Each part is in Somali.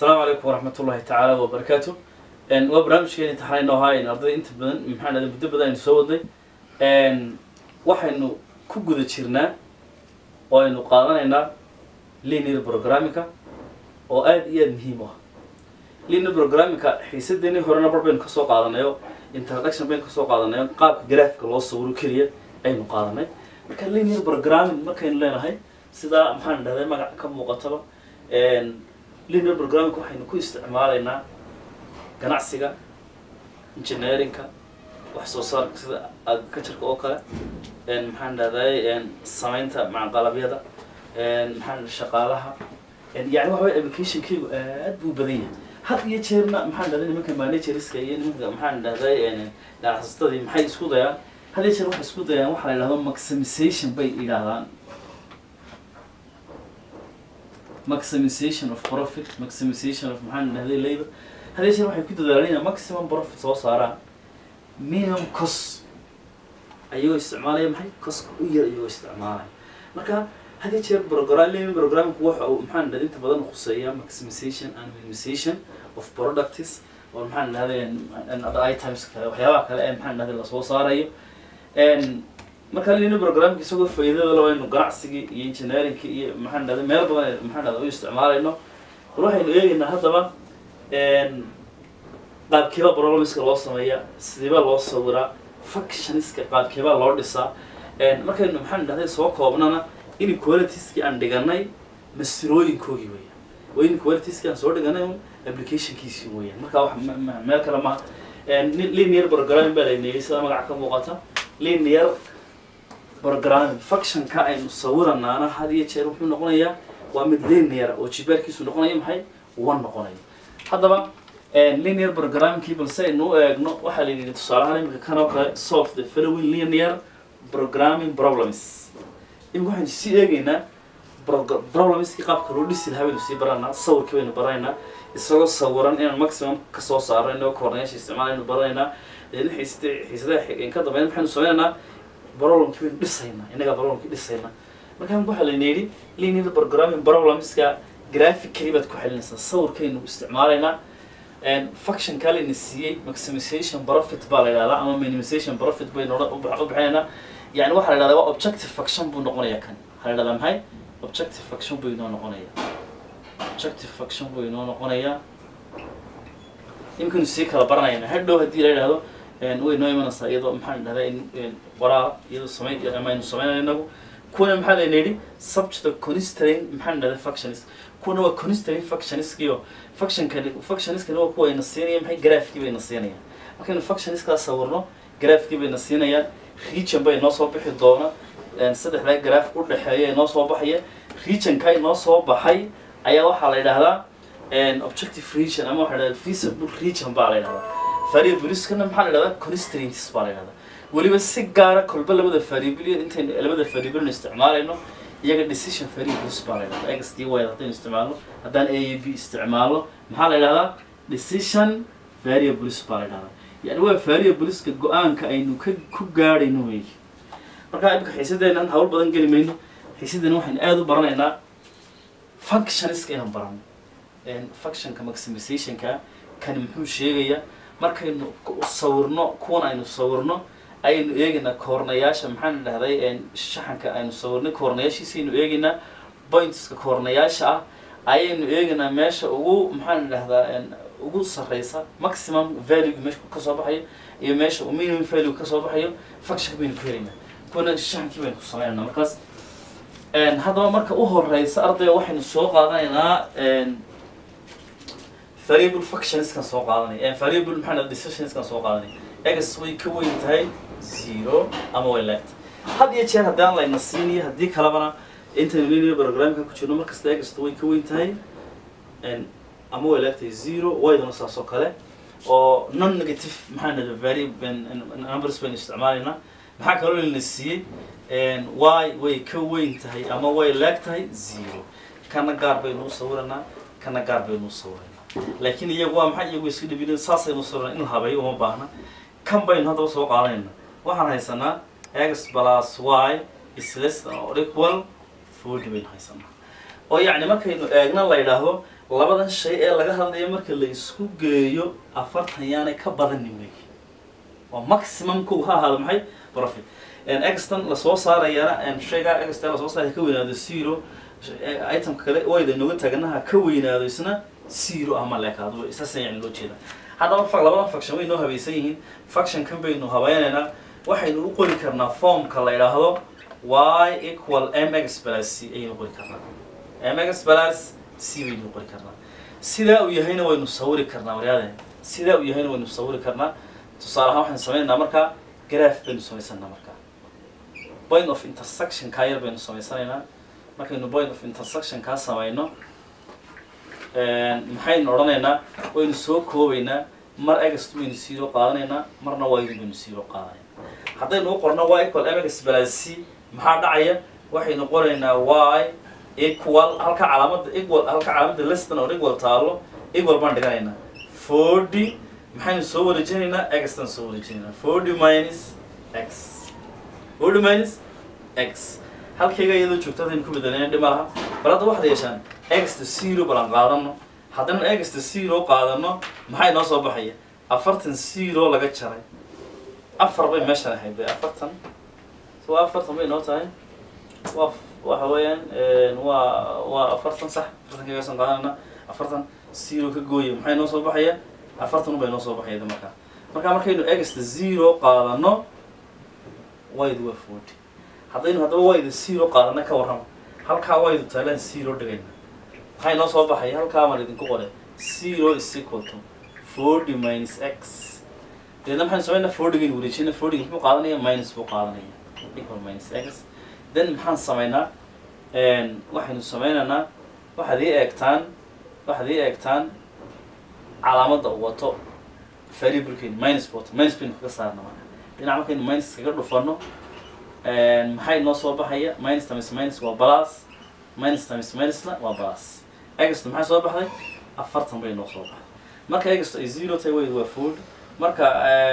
asalaamu calaykum waraxmat ullahi tacaala wabarakaatu waa barnaamijkeeni taxanayno ahaa ardayda inta badan maxaa dhahda muddo badan aynu soo wadnay waxaynu ku guda jirnaa oo aynu qaadanaynaa linear programmingka oo aada iyo aada muhiim u ah linear programmingka xiisadeenii horena bar baynu kasoo qaadanayo introduction baynu kasoo qaadanayo qaabka graafika loo sawiro keliya aynu qaadanay marka linear programming markaynu leenahay sidaa maxaan dhahday magaca ka muuqataba linear programming waxaynu ku isticmaalaynaa ganacsiga engineerinka wax soo saarka sida agricultureka oo kale maxaan dhahday samaynta macaqalabyada maxaan shaqaalaha yani waxa way applicationkaygu aad buu badan yahay had iyo jeerna maxaan dhahday nimanka managerska iyo nimanka maxaan dhahday ganacsatadii maxay isku dayaan had iyo jeer waxay isku dayaan waxa la yidhahdo maximization bay yidhaahdaan maximization of profit maximization of maxaan dhahday labor hadii jeer waxay ku dadaalaan inay maximum profit soo saaraan minimum cost ayagoo isticmaalaya maxay coska u yar ayagoo isticmaalaya marka hadii jeer program programmingku waxa uu maxaan dhahday inta badan khuseeya maximization and minimization of products oo maxaan dhahday items kale waxyaabaha kale ee maxaan dhahday lasoo saarayo marka lina programmka isagoo faa'iidada leh waynu ganacsigii iyo engineeringki iyo maxaan dhahday meel badan maxaan dhahday u isticmaalayno bal waxaynu eegaynaa haddaba qaabkeeba problemska loo sameeya sideeba loo sawiraa functioniska qaabkeebaa loo dhisaa markaynu maxaan dhahday soo koobnana inequalitieskii aan dhiganay masirooyinkoogii weeyaan waa inequalitieskii aan soo dhiganay un applicationkiisii weeyaan marka wax meel kale ma linear programming baa laynayay sida magaca ka muuqata linear programming functionka aynu sawiranaana had iyo jeer wuxuu noqonayaa waa mid linear oo jibaarkiisu noqonaya maxay one noqonayo haddaba linear programmingkii balse aynu u eegno waxaa la yidhi tusaalahaan imika kan oo kale solve the following linear programming problems imika waxaynu sii eegaynaa problemskii qaabka loo dhisi lahaa baynu sii baranaa sawirkii baynu baranaynaa isagoo sawiran inaan maximum kasoo saaro inagoo koornayaasha isticmaalaynu baranaynaa deedna xiisada xiisadaha ka dambeyn maxaynu sameynaynaa problemkii baynu dhisaynaa innagaa problemkii dhisaynaa marka waxaa layna yidhi linear programming problemska graphically baad ku xelinaysaa sawirkaynu isticmaalaynaa function kalena siiyey maximization profit baa la yidhahdaa ama minimization profit baynu u bixinaynaa yani waxaa la yidhahdaa waa objective function buu noqonayaa kan waxaa la yidhahdaa maxay objective function buu inoo noqonayaa objective function buu inoo noqonayaa imkanu sii kala baranayna hadhow haddii la yidhahdo way noo imanaysaa iyadoo maxaan dhahdaa in waraaq iyadoo samay ama aynu sameynayno inagu kuwana maxaa layna yidhi subject constraint maxaan dhahdaa functions kuwana waa constraint functionskiyo functionkani functionskani waa kuwa ayna siinaya maxay graafkii bayna siinayaan markaynu functionskaa sawirno graafkii bayna siinayaan region bay noo soo bixi doona saddexdaa graaf u dhexeeya noo soo baxaya regionka inoo soo baxay ayaa waxaa la yidhahdaa objective region ama waxaa la yidhahdaa feasible region baa la yidhahdaa variableskana maxaa la yidhahdaa constraints baa la yidhahdaa weliba si gaara kolba labada variable intaynu labada variable isticmaalayno iyaga decision variables baa la yidhahdaa x d y haddaynu isticmaalno haddaan a a b isticmaalno maxaa la yidhahdaa decision variables baa la yidhahdaa yani waa variableska go-aanka aynu ka ku gaadhayno wey marka imika xiisadeenan hawl badan geli mayno xiisadeena waxaynu aada u baranaynaa functionska inaan barano functionka maximizationka kani muxuu sheegayaa markaynu sawirno kuwan aynu sawirno ayaynu eegaynaa koornayaasha maxaan dhahday shaxanka aynu sawirnay koornayaashiisa aynu eegaynaa pointska koornayaasha ah ayaynu eegaynaa meesha ugu maxaan dhahdaa ugu sarreysa maximum value meesha kasoo baxayo iyo meesha uu minimum value kasoo baxayo functionka baynu ku helaynaa kuwana shaxankii baynu ku sameynayna markaas haddaba marka u horeysa ardayga waxaynu soo qaadanaynaa variable functionskan soo qaadanay variable maxaa dhahda decisionskan soo qaadanay x way ka weyn tahay zero ama way leegtahay had iyo jeer haddaan layna siiniyo haddii kalebana intaynu linear programmka ku jirno markasta egasta way ka weyn tahay ama way leegtahay zero waydana saas oo kale oo non negative maxaa dhahda variable numbers baynu isticmaalaynaa maxaa kaloo layna siiyey y way ka weyn tahay ama way leeg tahay zero kana gaar baynu u sawiranaa kana gaar baynu u sawiranaa laakiin iyagu waa maxay iyagu iska dhibin saasaynu sawirana in la habeeyo uma baahna kan baynu haddaba soo qaadanayna waxaan haysanaa x plus y is less than or equal forty baynu haysanaa oo yacni markaynu eegna la yidhaahdo labadan shay ee laga hadlayo marka la isku geeyo afartan yaanay ka badanin wey waa maximum kow ha ahaado maxay profit extan lasoo saarayana shaygaa extan lasoo saaraya ka weynaado zero itemka kale wayda nooga taaganaha ka weynaado isna zero ama leekaado isaasa yani loo jeeda haddaba fa labadan faction way noo habaysan yihiin factionkan baynu habaynaynaa waxaynu u qori karnaa formka la yidhaahdo y equal mx plus c ayaynu qori karnaa mx plus c baynu qori karnaa sidaa uu yahayna waynu sawiri karnaa waryaadeen sidaa uu yahayna waynu sawiri karnaa tusaale ahaan waxaynu sameynaynaa markaa graph baynu samaysanaa markaa point of intersection kaa yar baynu samaysanaynaa markaynu point of intersection kaa samayno maxaynu odhanaynaa waynu soo koobaynaa mar egast baynu zero qaadanaynaa marna ydu baynu zero qaadanaynaa haddaynu u qorno y equal mx plus c maxaa dhacaya waxaynu qoraynaa y equal halka calaamada equal halka calaamada leston or equal taalo equal baan dhiganaynaa forty maxaynu soo wareejinaynaa xtan soo wareejinaynaa forty minus x forty minus x halkayga iyadoo joogto haddaynu ku bedelayna dhima laha bal hadda waxaad yeeshaan exta zero balan qaadano haddana exta zero qaadano maxay noo soo baxaya afartan zero laga jaray afar bay meeshan ahayd bay afartan so waa afartan bay noo tahay waa waxa weeyaan waa waa afartan sax afartan kagaasaan qaadanayna afartan zero ka gooya maxay noo soo baxaya afartan bay noo soo baxayda markaa markaa markaynu exta zero qaadano waydu waa forty haddaynu haddaba wayda zero qaadana ka warrama halkaa waydu taalaan zero dhigayna maxay noo soo baxaya halkaa maan idinku qore zero is equal to forty minus x deedna maxaynu samaynaa fortygaynu wareejina fortyga muxuu qaadanaya minus buu qaadanaya equal minus x then maxaan samaynaa waxaynu sameynaynaa waxaad ii eegtaan waxaad ii eegtaan calaamadda uu wato variablekeenu minus bot minus baynu kaga saarna marka dhinac markaynu minus kaga dhufano maxay noo soo baxaya minus times minus waa plus minus times minusna waa plus egasto maxay soo baxday afartan bay noo soo baxday marka egasto ay zero tahay wayd waa food marka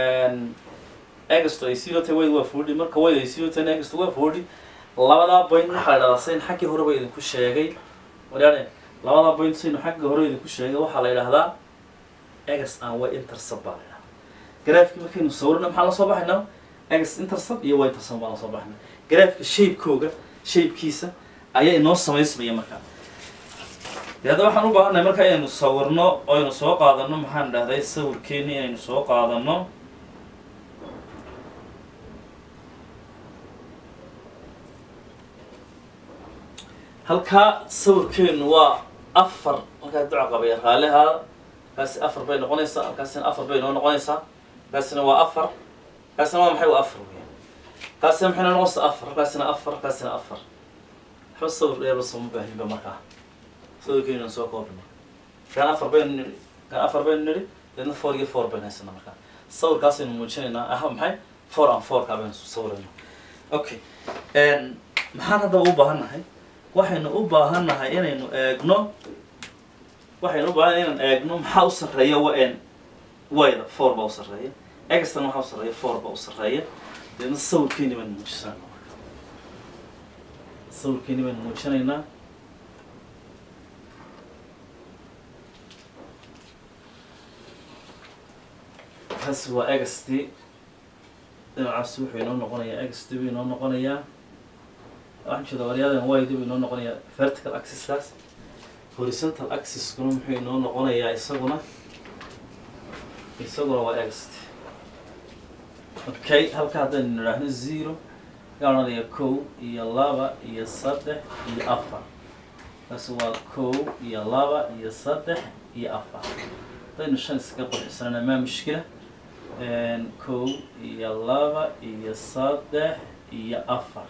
egasto ay zero tahay wayd waa foodi marka wayd ay zero tahayna egasto waa foodi labadaa point waxaa la dhahdaa sayn xaggii hore ba idinku sheegay waryaane labadaa point saynu xaggii hore idinku sheegay waxaa la yidhahdaa egas aan way intercept baa la yidhahdaa graafkii markaynu sawirna maxaa la soo baxaynaa egas intercept iyo y intercept baa la soo baxaynaa graafka shape-kooga shape-kiisa ayaa inoo samaysmaya markaa dee hadda waxaan u baahannahay marka inaynu sawirno oo aynu soo qaadano maxaan dhahday sawirkeeni inaynu soo qaadano halkaa sawirkeenu waa afar markaa duca qabaya raalihaada kaasi afar bay noqonaysaa halkaasina afar bay noo noqonaysaa kaasina waa afar kaasina waa maxay waa afar weya kaasina maxay noo noqonaysaa afar halkaasina afar halkaasina afar waxba sawir dheerba sooma baahinba markaa sawirkeenu soo koobna kan afar baynu nidhi kan afar baynu nidhi deedna four iyo four baynu haysanaa markaa sawirkaasaynu muujinaynaa aha maxay four and four kaa baynu sawirayna okay maxaan haddaba u baahannahay waxaynu u baahannahay inaynu eegno waxaynu u baahannahay inaan eegno maxaa u sarreeya wa n wayda four baa u sarreeya extan waxaa u sarreeya four baa u sarreeya deedna sawirkeeni baynu muujisana sawirkeeni baynu muujinaynaa kaasi waa ext dhinacaasi wuxuu inoo noqonayaa ext buu inoo noqonayaa waxaan jeeda waryadan wyd buu inoo noqonayaa vertical axis-kaas horizontal axis-kuna muxuu inoo noqonayaa isaguna isaguna waa ext okay halka haddaynu nidhaahno zero yaa odhanaya kow iyo laba iyo saddex iyo afar kaasi waa kow iyo laba iyo saddex iyo afar haddaynu shan iskaga qorxisana maa mushkila kow iyo laba iyo saddex iyo afar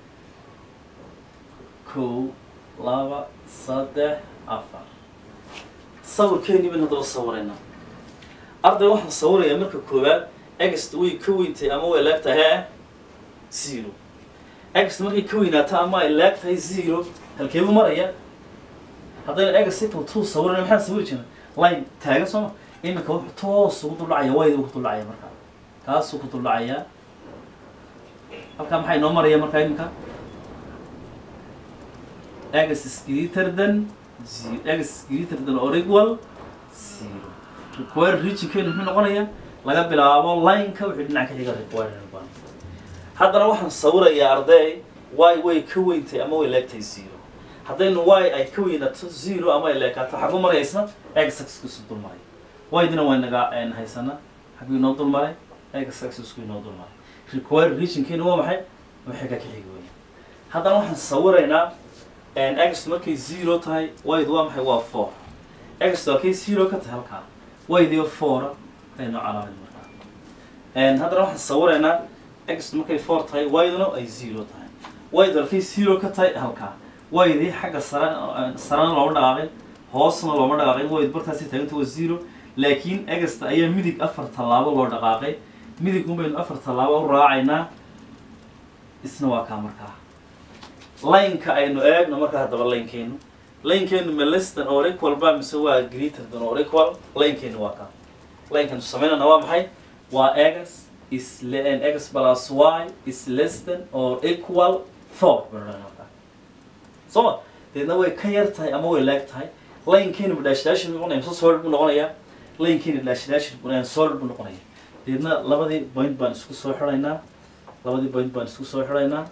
kow laba saddex afar sawirkeeni bayn haddaba sawiraynaa arday waxaan sawirayaa marka koowaad egst way ka weyntay ama way leeg tahay he zero egst markay ka weynaato ama ay leeg tahay zero halkeebu maraya haddaynu egst equal two sawirana maxaan sawiri jirna line taagan sooma iminka wuxuu toos ugu duldhacaya wayda ku duldhacaya markaa kaasuu ku duldhacayaa halkaa maxaa inoo maraya markaa iminka x is greater than zero x is greater than or equal zero required regionkeenu muxuu noqonayaa laga bilaabo line-ka wixii dhinac ka xiga required baan haddana waxaan sawirayaa arday y way ka weyntay ama way leegtay zero haddaynu y ay ka weynato zero ama ay leekaato xagu maraysa x axisku dul maray y-dina waa naga haysana xaguu inoo dul maray x axisku inoo dul maray required regionkeenu waa maxay waxay ka xigi weya haddana waxaan sawiraynaa x markay zero tahay y-du waa maxay waa four x waa kay zero ka tahay halkaa y-dio foura aynu calaamin markaa haddana waxaan sawiraynaa x markay four tahay y-duna ay zero tahay y-du halkay zero ka tahay halkaa y-dii xagga sare sarena looma dhaqaaqin hoosna looma dhaqaaqin y bartaasi taaganta waa zero laakiin egasta ayaa midig afar tallaabo loo dhaqaaqay midig un baynu afar tallaabo u raacaynaa isna waa kaa markaa lineka aynu eegno markaa haddaba linekeenu linekeenu ma less than or equal ba mise waa greater than or equal linekeenu waa kaa linekanu samaynana waa maxay waa x is x plus y is less than or equal four soo ma deedna way ka yar tahay ama way leeg tahay linekeenu daashdaashin buu noqonaya mise solid buu noqonayaa linekeenu daashdaashin buu solid buu noqonaya deedna labadii point baan isku soo xidhaynaa labadii point baan isku soo xidhaynaa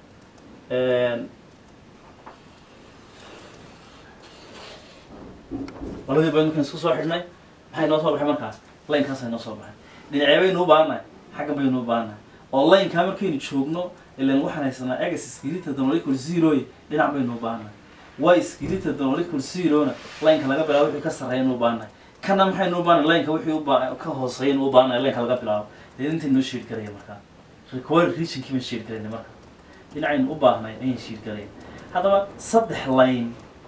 labadii point markaan isku soo xidhnay maxay noo soo baxay markaa linekaasa noo soo baxay dhinacee baynu u baahannahay xagga baynu u baahannahay oo lineka markaynu joogno ilan waxaan haysanaa egas skilita donolical zeroy dhinac baynu u baahannahay y skilita donolical zerona lineka laga bilaabo wixii ka sarreeyanu u baahannahay kana maxaynu u baahanay lineka wixii uba ka hooseeyanu u baahannahay lineka laga bilaabo dee inta noo sheed garaya markaa required regionkii baan sheed garayna marka dhinacaynu u baahnay ayaan sheed garaya haddaba saddex line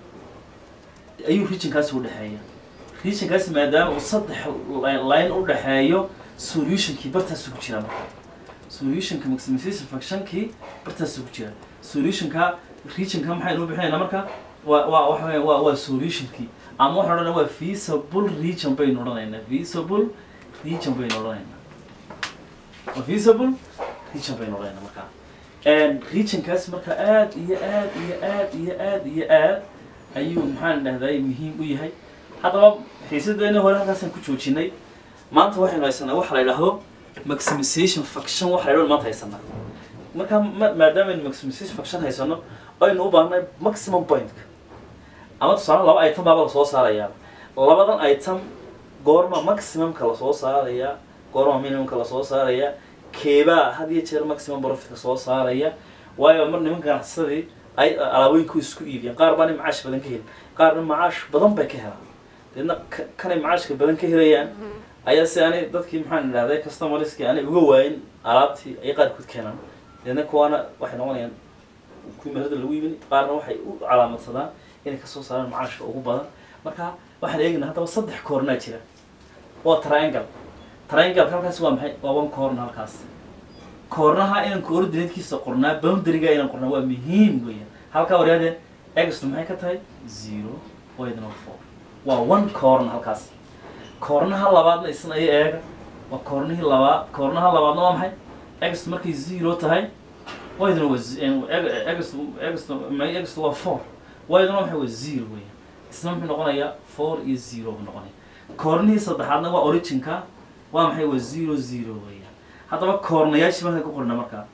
ayuu regionkaasi u dhexeeya regionkaasi maadaama uu saddex line u dhexeeyo solutionkii bartaasu ku jira marka solutionka maximization functionkii bartaasu ku jira solutionka regionka maxaynu u bixinaynaa marka waa waa waxa weya waa waa solutionkii ama waxaan odhanaa waa feasible region baynu odhanaynaa feasible region baynu odhanaynaa waa feasible region baynu odhanaynaa markaa regionkaas marka aad iyo aad iyo aad iyo aad iyo aad ayuu maxaan dhahday muhiim u yahay haddaba xiisadeena hore halkaasaan ku joojinay maanta waxaynu haysanaa waxa la yidhaahdo maximization function waxa la yidhahdo maanta haysanaa marka ma maadaamaaynu maximization function haysano aynu u baahnay maximum pointka ama tusaale laba item baaba lasoo saarayaa labadan item goorma maximumka lasoo saaraya goorma minimumka lasoo saaraya keebaa had iyo jeer maximum profitka soo saaraya waayo mar nimanka ganacsadii ay alaabooyinku isku iibiyaan qaar baana macaash badan ka heli qaarna macaash badan bay ka helaan deedna kanay macaashka badan ka helayaan ayaa si aanay dadkii maxaan idhahday customerskii aanay uga waayin alaabtii ay qaarkood keenaan deedna kuwaana waxay noqonayaan kuwii meherada lagu iibin qaarna waxay u calaamadsadaan inay kasoo saaraan macaashka ugu badan marka waxaan eegaynaa haddaba saddex koornaa jira waa triangle triangle halkaas waa maxay waa one corner halkaas koornaha inaan coordinatekiisa qornaa boundaryga inaan qornaa waa muhiim weeyaan halkaa waryaadeen egstu maxay ka tahay zero waydna four waa one corner halkaas koornaha labaadna isna iyo eega waa koornihii labaad koornaha labaadna waa maxay egstu markay zero tahay waydna waa egstu egstu egstu waa four waydna maxay waa zero weeyaan isna muxuu noqonayaa four iyo zero buu noqonaya koornihii saddexaadna waa originka waa maxay waa zero zero weeyaan haddaba koornayaashii markaan ku qorina markaa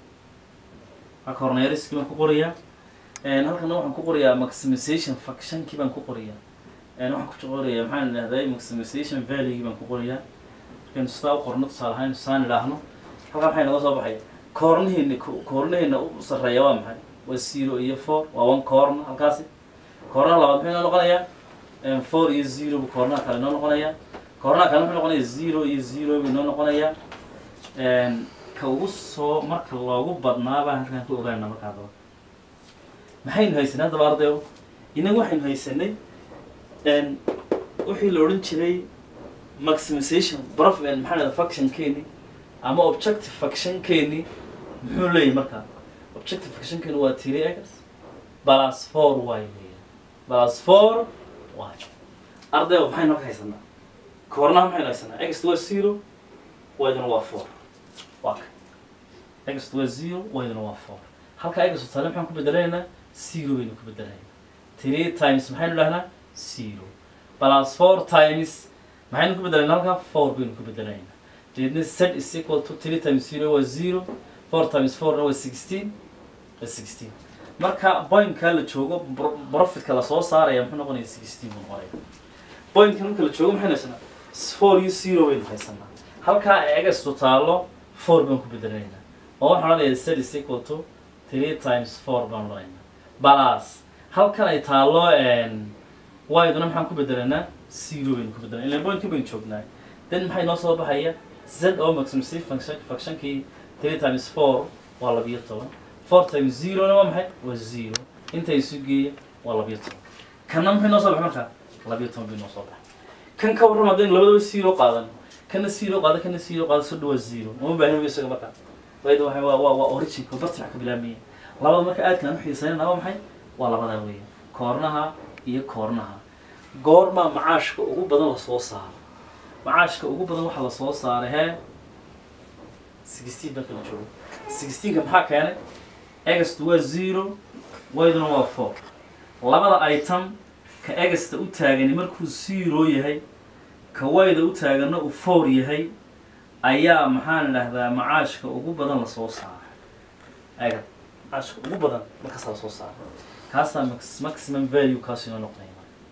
waa koornayaaliskii baan ku qorayaa halkana waxaan ku qorayaa maximization functionkii baan ku qorayaa waxaan ku qorayaa maxaan idhahday maximization valuegii baan ku qorayaa markaynu sidaa u qorno tusaale ahaan saan idhaahno halkan maxay naga soo baxaya koornihiina koornihiina u sarreeya waa maxay waa zero iyo four waa one corner halkaasi koornaha labaad muxuu inoo noqonayaa four iyo zero bu koornaha kale inoo noqonayaa koornaha kale muxuu noqonayaa zero iyo zero bu inoo noqonayaa ka ugu soo marka loogu badnaabaa halkaan ku ogaana markaa daba maxaynu haysanay haddaba ardayo inaga waxaynu haysanay wixii la odhan jiray maximization prof maxaa dhahda functionkeeni ama objective functionkeeni muxuu leeyahay markaa objective functionkeeni waa three x plus four y weeyaan plus four y ardayo maxaynu halka haysanaa koornaha maxaynu haysanaa x waa zero y-duna waa four waa ka x waa zero y-duna waa four halka x taale maxaan ku bedelaynaa zero baynu ku bedelaynaa three times maxaynu dhahnaa zero plus four times maxaynu ku bedelayna halkaa four baynu ku bedelaynaa deedna z is equal to three times zero waa zero four times fourna waa sixteen waa sixteen marka pointkaa la joogo pro- profitka lasoo saaraya muxuu noqonaya sixteen buu noqonaya pointka marka la joogo maxaynu haysanaa four iyo zero baynu haysanaa halkaa egastu taalo four baan ku bedelaynaa oo waxaan odhanayaa z is equal to three times four baan odhanaynaa balas halkan ay taalo y-duna maxaan ku bedelaynaa zero baynu ku bedelanaa ilan pointka baynu joognaa then maxay noo soo baxaya z oo maximum function functionkii three times four waa labiyo toban four times zero-na waa maxay waa zero inta isu geeya waa labiyo toban kanna maxay noo soo baxay markaa labiyo toban bay noo soo baxay kan ka warram haddaynu labadaba zero qaadan kana zero qaada kana zero qaada soo dhawaa zero uma baahin isaga markaa wayda waxay waa waa waa originka bartirac ka bilaabmaya labada marka aadkaan u xiisaynana waa maxay waa labadaa weeye koornaha iyo koornaha goormaa macaashka ugu badan lasoo saaro macaashka ugu badan waxaa lasoo saaray hee sixteen marka la joogo sixteenka maxaa keenay egastu waa zero wayduna waa four labada item ka egasta u taagani markuu zero yahay ka wayda u taagana uu four yahay ayaa maxaan idhahdaa macaashka ugu badan lasoo saaray ega macaashka ugu badan markaasaa lasoo saaray kaasaa max maximum value kaas inoo noqonaya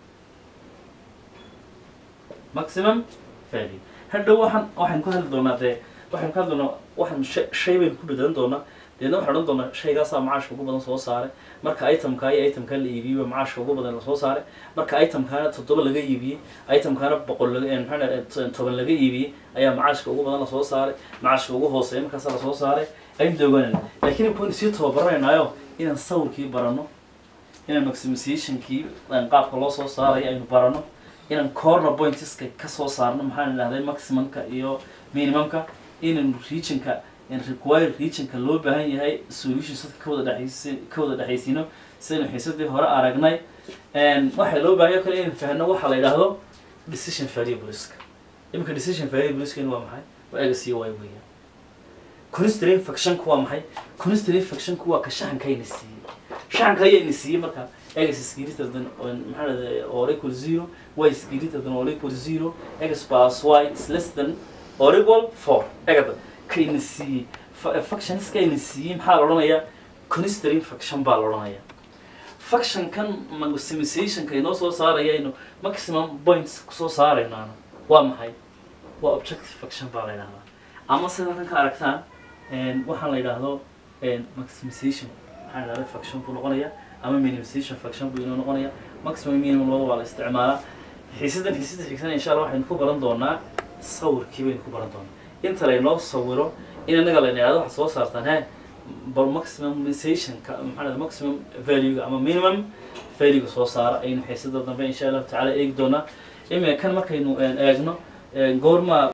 maximum value hadhow waxaan waxaan ku hadli doonaa dee waxaan ku hadli doonaa waxaan shay shay baynu ku bedelan doonaa deedna waxaan odhan doonaa shaygaasaa macaashka ugu badan soo saaray marka itemkaa iyo itemkaa la iibiyey ba macaashka ugu badan lasoo saaray marka itemkaana toddoba laga iibiyey itemkaana boqol laga maxaa dhahay toban laga iibiyey ayaa macaashka ugu badan lasoo saaray macaashka ugu hooseeya markaasaa lasoo saaray aynu dooganayna laakiin imkuaynu sii tababaranaynayo inaan sawirkii barano inaan maximizationkii qaabka loo soo saarayo aynu barano inaan corner pointeska kasoo saarno maxaan idhahday maximumka iyo minimumka inaan regionka require regionka loo baahan yahay solutions dadka ka wada dhexaysi ka wada dhexaysiino sidaynu xiisadii hore aragnay waxaa loo baahan yahay kale inaan fahno waxa la yidhaahdo decision variableska iminka decision variableska waa maxay waa egas iyo y weeyaan constraint factionku waa maxay constraint factionku waa ka shaxankayna siiyey shaxanka ayayna siiyey marka egas is greater than maxaa dhahday or equal zero y is greater than or equal zero x plus y is less than or equal four egada kayna siiyey factionska ayna siiyey maxaa la odhanayaa constraint faction baa la odhanayaa factionkan maximizationka inoo soo saarayaynu maximum points kusoo saaraynaana waa maxay waa objective faction baa la yidhahdaa ama sida halkan ka aragtaan waxaan la yidhaahdo maximization maxaa la yidhahda faction buu noqonayaa ama minimization faction buu inoo noqonayaa maximum minimum labada waa la isticmaalaa xiisadan xiisada xigsan insha allah waxaynu ku baran doonaa sawirkii baynu ku baran doonaa inta laynoo sawiro in anaga la yidhahdo waxaad soo saartaan he bal maximizationka maxaa dhahda maximum valuega ama minimum valuega soo saara aynu xiisada dambe insha allahu tacaala eegi doonaa imika kan markaynu eegno goorma